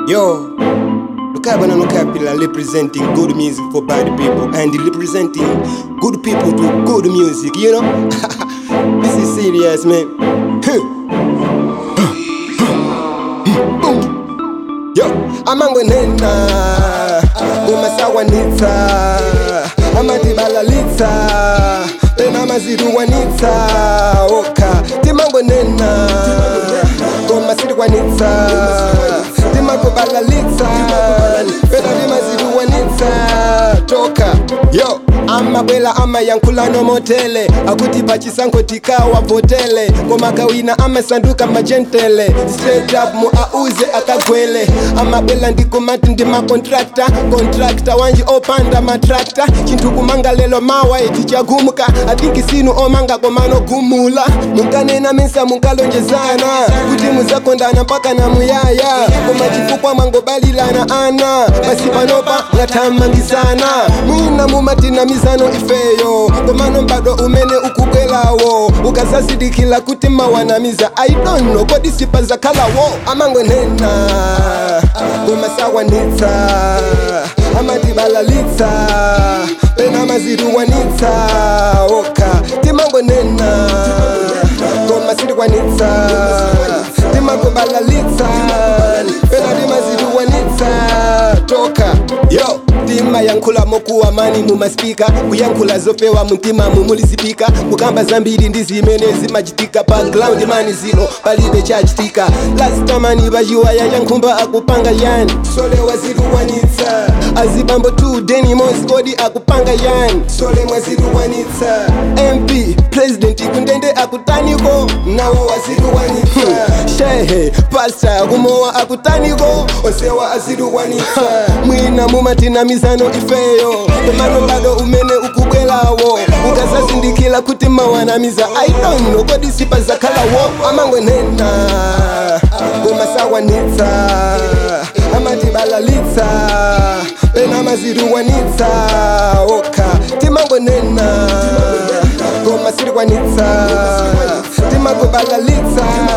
Yo, Lukabana Nukapila representing good music for bad people and representing good people to good music, you know? this is serious, man. Yo, amangwenena umasawanitsa amatibalalitsa pena maziruwanitsa oka timangwenena komasirikwanitsa timakubalalitsa pena timaziruwanitsa toka yo amabwela amayankhulano motele akuti pachisankho tikawa votele koma kawina amasanduka majentele straight up mu auze akagwele amabwela ndikumati ndi makontrakta kontrakta wanji opanda matrakta chinthu kumanga lelo mawa eti chagumuka athinki sinu omanga komano gumula munkanena misa munkalonjezana kuti muzakondana mpaka na muyaya koma chifukwa mwangobalilana ana pasi panopa ngathamangisana mwina mumatinamizano ifeyo komano mbado umene ukubwelawo ukazazidikila kuti mawanamiza i don't know kodi sipa zakhalawo amangwenena kumasawanitsa amatibalalitsa pena maziruwanitsa oka timangwenena komasirikwanitsa timakubalalitsa pena timaziruwanitsa toka yo tima yankhula mokuwa mani mumaspika kuyankhula zofewa mumtima mumulizipika kukamba zambiri ndi zimene zimachitika pa ground mani zino palibe chachitika lastamani pachiwaya chankhumba akupanga yani sole waziruwanitsa azibambo tu deni mos kodi akupanga yani sole mwaziruwanitsa mp president kundende akutaniko nawo waziruwanitsa shehe pasta kumowa akutaniko onsewa aziruwanitsa mwina mumatinamizano ifeyo komano bado umene ukubwelawo ukazazindikila kuti mawanamiza i don't know kodi sipa zakhalawo amangwenena kumasawanitsa amatibalalitsa pena maziruwanitsa oka timangwenena komasirikwanitsa timakubalalitsa